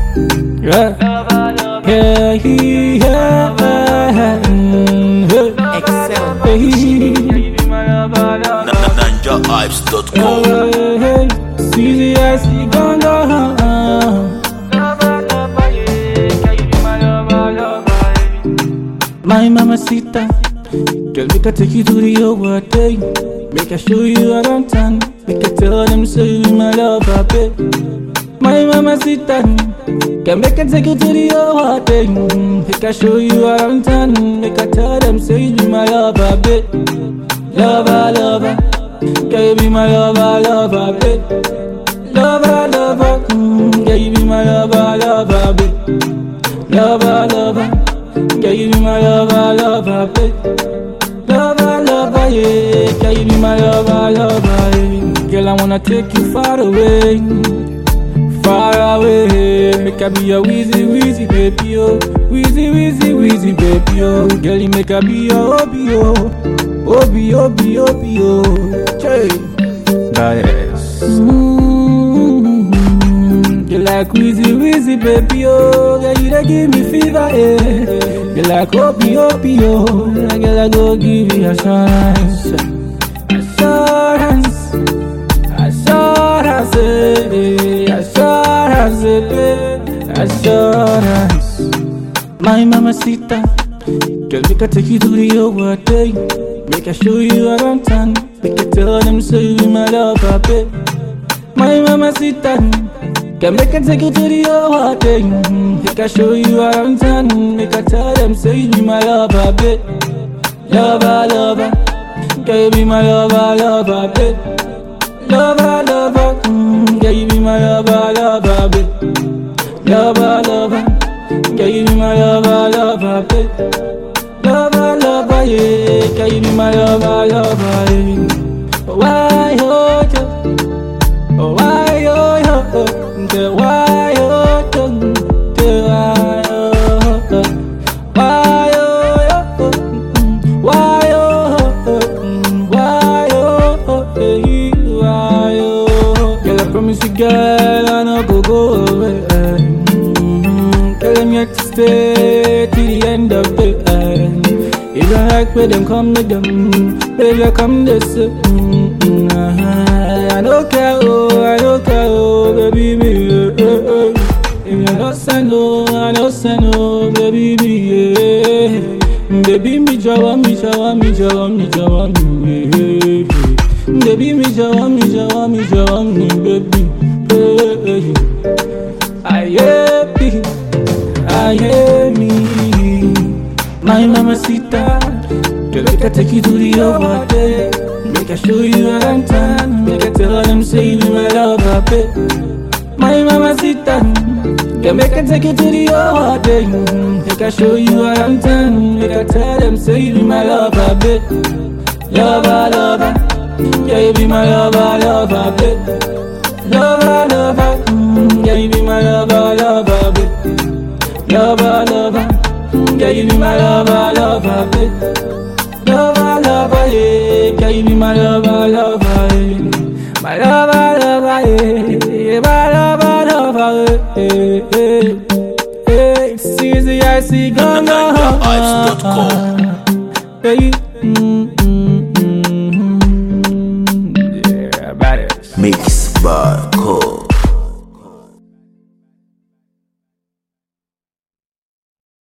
Yeah. Yeah, he, yeah, mm, yeah. Excel. Hey, NinjaHypes.com. hey, hey. CZS, ganga. My mamacita, girl, make I take you to the over day. Make I show you around town. Make I tell them say you be my lover, babe. My mamacita, girl, make I take you to the over day. Make I show you around town. Make I tell them say you be my lover, babe. Lover, lover, girl, you be my lover, lover, babe. Lover, lover, mm, girl, you be my lover, lover, babe. Lover, lover, girl, you be my lover, lover, babe. Lover, lover, yeah, girl, you be my lover, lover, yeah. Girl, I wanna take you far away, far away. Make I be your wheezy, wheezy, baby, oh. Wheezy, wheezy, wheezy, baby, oh. Girl, you make I be your obi, oh. Obi, obi, obi, oh. Hey. That is. Mm-hmm. You like wheezy, wheezy, baby, oh. Girl, you dey give me fever, eh. You like obi, obi, oh. Girl, I go give you assurance. Assurance. Assurance, eh. Assurance, eh. Assurance. My mamacita, girl, make I take you to the over day. Make I show you around town. Make I tell them say you be my lover, babe. My mamacita, girl, make I take you to the over day. Make I show you around town. Make I tell them say you be my lover, babe. Lover, lover, girl, you be my lover, lover, babe. Lover, lover, mm, girl, you be my lover, lover, babe. Lover, lover, girl, you be my lover, lover, babe. Lover, lover, yeah, girl, you be my lover, lover, yeah. Why, oh, yo, oh, why, oh, yo, oh, the why, oh, yo, the why, oh, oh, why, oh, yo, oh, mm, why, oh, oh, mm, why, oh, oh, hey, why, oh, girl, I promise you, girl, I no go go away. Mm, Girl, I'm here to stay till the end of the end. If you like where them come to them, baby, come this. Mm, mm, ah, I don't care, oh, I don't care, oh, baby, me. eh, eh, eh. If you don't send, oh, I don't send, oh, baby, me. eh. Baby, me, jawa, me, jawa, me, jawa, me, jawa, me. eh, eh. Baby, me, jawa, me, jawa, me, jawa, me, baby. eh, eh. I happy, I hear me. My mamacita, girl, make I take you to the over there. Make I show you around town. Make I tell them say you be my lover, babe. My mamacita, girl, make I take you to the over there. Make I show you around town. Make I tell them say you be my lover, babe. Lover, lover, yeah, you be my lover, lover, babe. Lover, lover, mm, yeah, you be my lover, lover, babe. Lover, lover, mm, yeah, you be my lover, lover, babe. Lover, lover, yeah, yeah, you be my lover, lover, yeah. My lover, lover, yeah, yeah, my lover, lover, yeah, yeah, yeah. It's easy, I see, gone, NinjaHypes.com. Yeah, you, mm, mm, mm, mm, yeah, badass. Mix by